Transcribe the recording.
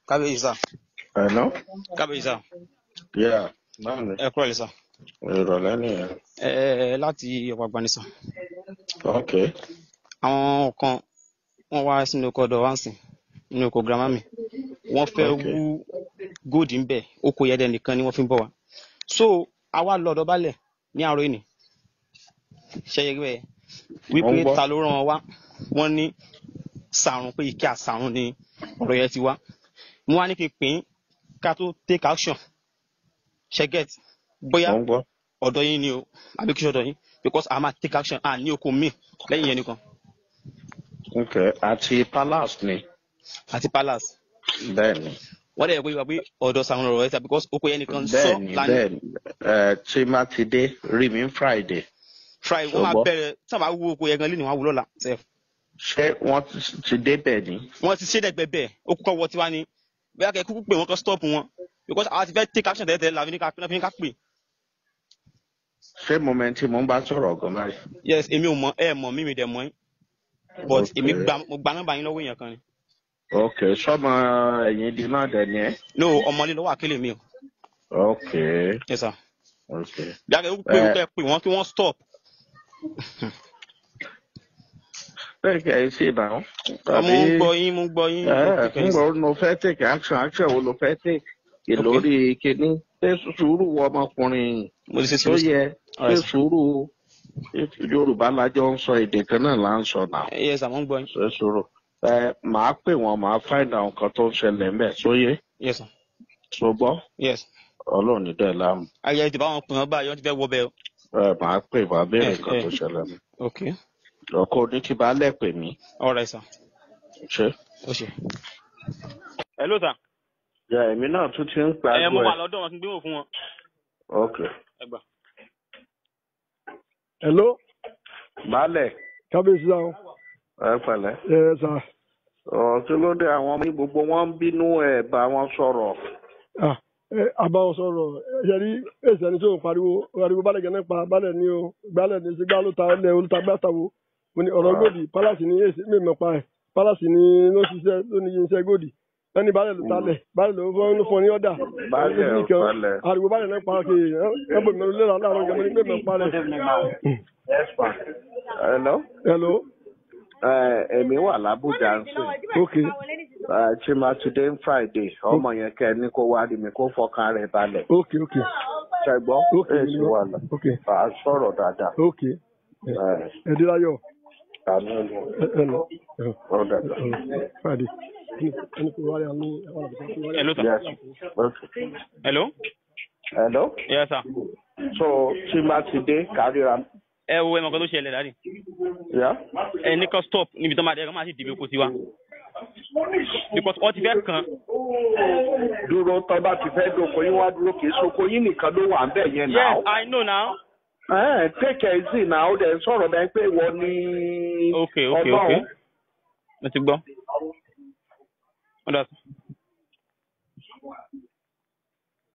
kábíyèsí sà Hello? kábíyèsí sà Yeah, báwo ni? ẹ kúrò lè sà Ìrọ̀lẹ́ nìyẹn. ẹ ẹ láti ọ̀pọ̀ agbanisàn Ok. àwọn kan wọ́n wá sínú oko ọ̀dọ̀ wá ń sìn nínú oko girama mi wọ́n fẹ́ Ok. wú góòdì ń bẹ̀ oko yẹdẹ nìkan ni wọ́n fi ń bọ̀ wá so àwa lọ ọ̀dọ̀ balẹ̀ ní àárọ̀ ìní ṣẹyẹ rẹ Mo ń wípé gbọ́. ta ló rán wọn wá wọ́n ní sàrùn pé ike àsàrùn ni ọ̀rọ̀ yẹn ti wá mo wá ní kí n pín in ká tó take action ṣẹgẹt bóyá Mo ń gbọ́. ọ̀dọ̀ yín ni o àbí kí ṣọ̀dọ̀ yín because a máa take action à ní oko míì lẹ́yìn yẹn nìkan Ok. Àti Palace ni. àti palace Bẹ́ẹ̀ni. wọ́n dẹ̀ pé wá pé ọ̀dọ̀ sàrùn ọ̀rọ̀ yẹn ta because oko yẹn nìkan sọ Bẹ́ẹ̀ni lánàá bẹ́ẹ̀ni. Ẹ tí má ti dé rí mi ní Friday. friday wọ́n máa Ṣùgbọ́n bẹ̀rẹ̀ tí wọ́n bá wú oko yẹn gan lẹ́nu wọn á wú lọ́la sef ṣé wọ́n ti dé bẹ̀ ni? wọ́n ti ṣe dẹ́gbẹ́ bẹ́ẹ̀ ó kúkọ́ wọ tiwa ni bóyá kẹ́ kúkú pé wọ́n kọ́ stop wọn because àwọn ti fẹ́ take action tẹ́lẹ̀ tẹ́lẹ̀ la fi ní ká fi ní ká pè Ṣé moment tí mo ń bá sọ̀rọ̀ gan báyìí? yes èmi ò mọ ẹ mọ mímì dẹ̀ mọ yín but Ok. èmi gba mo gba nọ́mbà yín lọ́wọ́ èèyàn kan ni Ok. Sọ́mọ ẹ̀yìn di náà dẹ̀ ni ẹ́? no ọmọlé lọ́wọ́ àkélé mi o Ok. yes sir Ok. bóyá kẹ́ kúkú pé wọ́n Ẹ kẹ́ pè wọ́n kí wọ́n stop bẹ́ẹ̀ kẹ́ ẹ ṣe náà. mo Tàbí ń gbọ́ yín mo ń gbọ́ yín mo ẹ kẹ́kẹ́ yín ńgbà sir wo ló fẹ́ take action action wo ló fẹ́ take ok ìlórí kínní ṣé sùúrù wọ ọmọkùnrin mo ti ṣe tó sùúrù sir yẹ all ṣé right sir sùúrù ṣé yorùbá lájọ ń sọ èdè kan náà là ń sọ náà yes sir mo ń gbọ́ yín ṣé sùúrù ẹ màá pè wọn màá find out nǹkan tó ń ṣẹlẹ̀ ńbẹ̀ sóyè yes sir ṣùgbọ́n yes ọlọ́run ní dẹ̀ láàmú ayẹyẹ ti bá wọn pè wọ́n báyìí wọ́n ti fẹ́ wọ bẹ́ẹ̀ o ẹ màá pè màá béèrè ẹ nǹkan ẹ tó ṣẹlẹ̀ mi ok ọkọ oníkíbalẹ̀ pè mí all right sir ṣé. ó ṣe. hello sir ya èmi náà tún ti ń ẹ pàgọ́ mo ẹ wà lọ́dọ̀ wọn kí n gbé wò fún wọn ok ẹ gbà. hello baálẹ̀ kábíyèsí sáà ẹ pẹ̀lẹ́. ẹ sà ọ̀ kí ló dé àwọn ọmọ yìí gbogbo wọn ń bínú ẹ̀ bá wọn sọ̀rọ̀. ah ẹ àbáwọn sọ̀rọ̀ ẹ rí èsì ẹni tó ń pariwo pariwo balẹ̀ gẹ́gẹ́ pa balẹ̀ ní o balẹ̀ ní sígbà ló ta ẹlẹ́ olùta gbà tàwo mo ní ọ̀rọ̀ gòdì pálásì ní èsì mímọ̀ pa ẹ̀ pálásì ní ló ṣiṣẹ́ ló ní iṣẹ́ gòdì ẹni balẹ̀ ló talẹ̀ balẹ̀ ló fọ́ ló fọ́ ní ọ̀dà ẹni baálẹ̀ sí ò kan falẹ̀. ariwo balẹ̀ náà pa kì í ẹ bọ̀ mẹ́rin lẹ́la láàárọ̀ gẹ́gẹ́ ní mímọ̀ pa rẹ̀. hello. hello ẹ èmi wà lábújá ń sìn. ok ẹ chimatude friday ọmọ yẹn kẹ ní kó wá rí mi kó fọkàn rẹ̀ balẹ̀. ok ok ṣẹgbọ́n ok èsì wà lọ. ok à á sọ̀rọ̀ dáadáa. ok ẹ ẹ dí láyọ̀ àmì ọlọ ẹ ẹ lọ. ẹ. ọ̀dà dà. Friday. Ẹni kò wáyà ní àwọn àbùkù tó wáyà. hello sir yes okay. hello hello. yes sir so chimatude kárìíra. ẹ wo ẹ mọ̀ kan tó ṣẹlẹ̀ dáadé yá. ẹ ní kan stop níbi tó máa dẹ́ ẹ kàn máa sì dìbò kó tiwa because wọ́n ti fẹ́ kàn dúró tọ́ bá ti fẹ́ dóko yín wá dúró kì í soko yín nìkan ló wà ń bẹ̀ yẹn náà. yes i know now ẹ take it easy náà ó dẹ̀ ń sọ̀rọ̀ bẹ́ẹ̀ pé wọ́n ní ok ok ok ọlọ́run. mo ti gbọ́. ó dà sir.